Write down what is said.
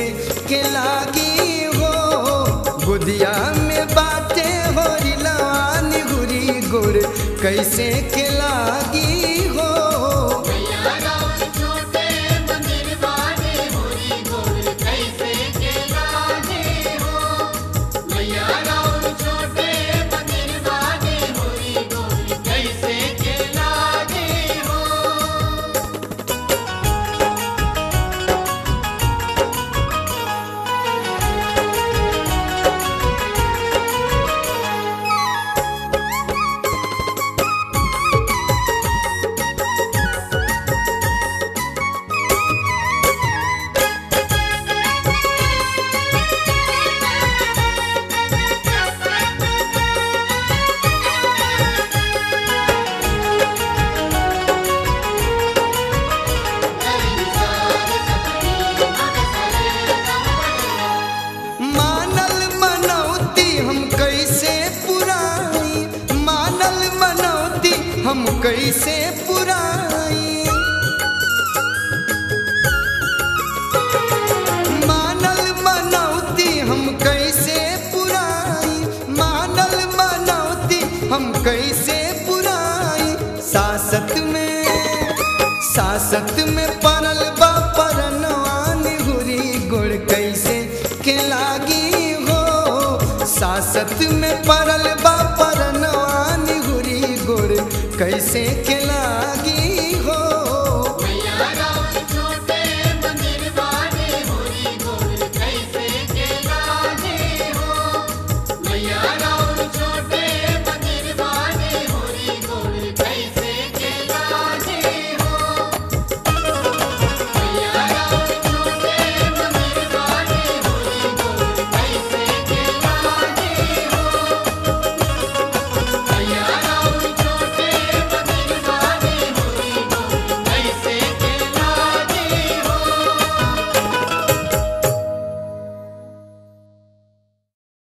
के लागी हो गुदिया में बाटे हो रिलान गुरी गुड़ कैसे के लागी हो मैया राउर छोटे मंदिर बाने होरी गोर कैसे के लागे हो मैया राउर छोटे मंदिर बाने होरी गोर कैसे के लागे हो मानल मनौती हम कैसे पुराई मानल मनौती हम कैसे पुराई मानल मनौती हम कैसे पुराई मानल मनौती हम कैसे पुराई सासत में सासत में परल बा परनवान हुरी गुड़ कैसे के लागी हो सासत में परल बा पर